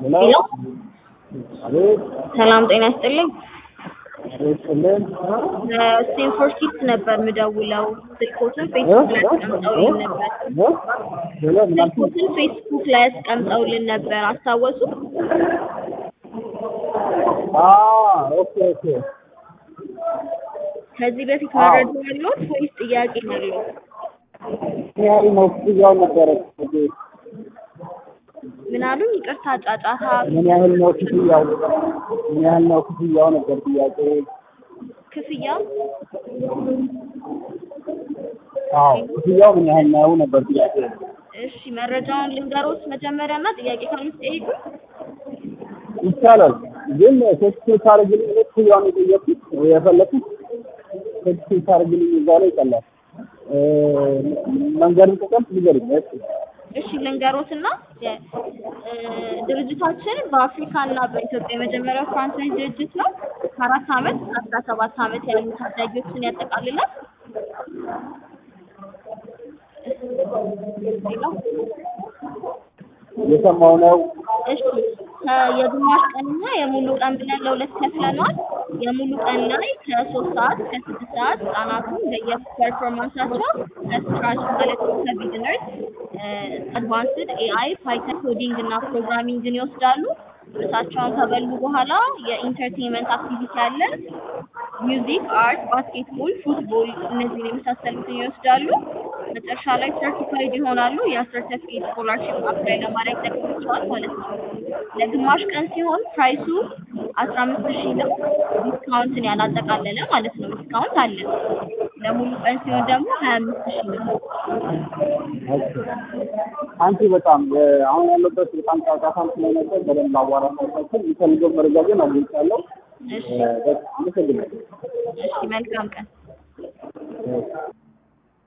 ሄሎ አቤት ሰላም ጤና ይስጥልኝ። አቤት ስልን ስቴንፎርድ ኪድስ ነበር ምደውለው። ስልኮትን ፌስቡክ ላይ አስቀምጠውልን ነበር። ሄሎ ምን አልሽኝ? ስልኮትን ፌስቡክ ላይ አስቀምጠውልን ነበር። አስታወሱ? ኦኬ ኦኬ ከዚህ በፊት መረጃ ያለዎት ወይስ ጥያቄ ነው ያለዎት? ምን ያህል ነው ክፍያው ነበረ? ምን አሉኝ? ይቅርታ ጫጫታ ምን ያህል ነው ክፍያው? ምን ያህል ነው ክፍያው ነበር ጥያቄ። ክፍያ አዎ ክፍያው ምን ያህል ነው ነበር ጥያቄ። እሺ መረጃውን ልንገሮት መጀመሪያ እና ጥያቄ ካሉት ጠይቁ። ይቻላል ግን ቴክስት ታደርግልኝ እኔ ክፍያውን የጠየኩት የፈለኩት ቴክስት ታደርግልኝ እዛ ላይ ይቀላል። መንገድን ከቀልት ንገሪኝ። እሺ እሺ ልንገሮትና የ- እ፣ ድርጅታችን በአፍሪካ እና በኢትዮጵያ የመጀመሪያው ፍራንቻይዝ ድርጅት ነው። ከአራት ዓመት እስከ አስራ ሰባት ዓመት ያሉ ታዳጊዎችን ያጠቃልላል። ሌላው እየሰማሁ ነው። እሺ ከ- የግማሽ ቀንና የሙሉ ቀን ብለን ለሁለት ከፍለነዋል። የሙሉ ቀን ላይ ከሶስት ሰዓት እስከ ስድስት ሰዓት ህጻናቱን በየፐርፎርማንሳቸው ከስክራች ማለት ከቢግነርስ አድቫንስድ ኤአይ ፓይተን ኮዲንግ እና ፕሮግራሚንግን ይወስዳሉ። ምሳቸውን ከበሉ በኋላ የኢንተርቴንመንት አክቲቪቲ አለ። ሚውዚክ፣ አርት፣ ባስኬትቦል፣ ፉትቦል እነዚህን የመሳሰሉትን ይወስዳሉ። መጨረሻ ላይ ሰርቲፋይድ ይሆናሉ። ያ ሰርቲፊኬት ስኮላርሺፕ አፕላይ ለማድረግ ይጠቅማቸዋል ማለት ነው። ለግማሽ ቀን ሲሆን ፕራይሱ አስራ አምስት ሺህ ነው። ዲስካውንትን ያላጠቃለለ ማለት ነው። ዲስካውንት አለ። ለሙሉ ቀን ሲሆን ደግሞ ሀያ አምስት ሺህ ነው። ኦኬ አንቺ በጣም እ፣ አሁን ያለበት በጣም ጫጫታም ስለነበር በደንብ አዋራ ሳይሳችን የሚፈልገው መረጃ ግን አግኝቻለሁ። እሺ እ፣ በጣም አመሰግናለሁ። እሺ፣ መልካም ቀን